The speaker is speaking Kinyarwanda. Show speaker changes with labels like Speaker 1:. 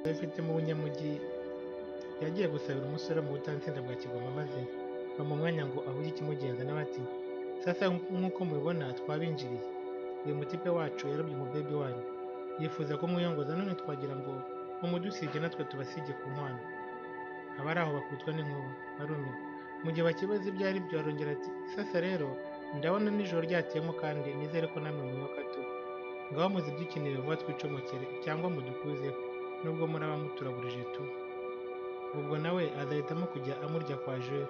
Speaker 1: abifite mu bunyamugi yagiye gusabira umusore mu butansinda bwa Kigoma maze bamuha umwanya ngo ahuge ikimugenza nawe ati sasa nk'uko mubibona twabinjiriye uyu mutipe wacu yarobye umubebi wanyu yifuza kumwiyongoza none twagira ngo mumudusige natwe tubasige ku nkwano abari aho bakubitwa n'inkuba barumirwa mu gihe bakibaza ibyo ari byo arongera ati sasa rero ndabona nijoro ryatiyemo kandi nizere ko namwe mwibuka tu ngaho muzibyukinire vuba twicomokere cyangwa mudukuzeho nubwo muraba muturagurije tu ubwo nawe azahitamo kujya amurya kwa jure